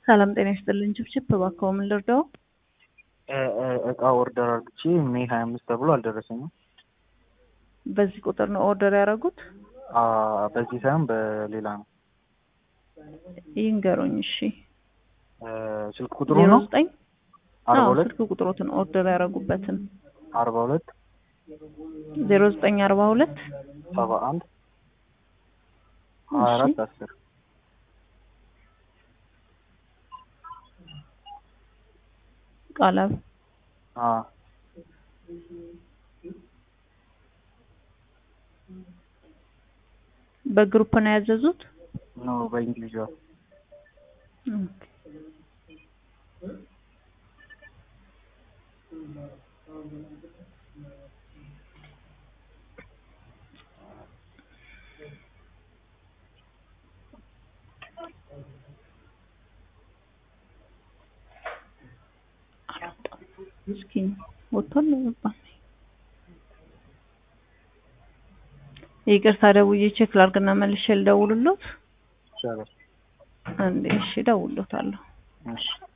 ሰላም ጤና ይስጥልኝ። ችብችብ እባክዎ ምን ልርዳው? እቃ ኦርደር አድርግቼ ሜይ ሀያ አምስት ተብሎ አልደረሰኝም። በዚህ ቁጥር ነው ኦርደር ያደረጉት? አ በዚህ ሳይሆን በሌላ ነው። ይንገሩኝ። እሺ እ ስልክ ቁጥሩ ዜሮ ነው ዘጠኝ አርባ አዎ፣ ሁለት ስልክ ቁጥሮትን ኦርደር ያደረጉበትን አርባ ሁለት ዜሮ ዘጠኝ አርባ ሁለት ሰባ አንድ ሀያ አራት አስር ቃላብ አ በግሩፕ ነው ያዘዙት? ኖ በኢንዲቪዥዋል ኦኬ። አልወጣም። እስኪ ወጥቷል አልወጣም? ይቅርታ ደውዬ ቼክ ላድርግና መልሼ ልደውልሎት። ይቻላል። አንዴ እሺ፣ እደውልሎታለሁ። እሺ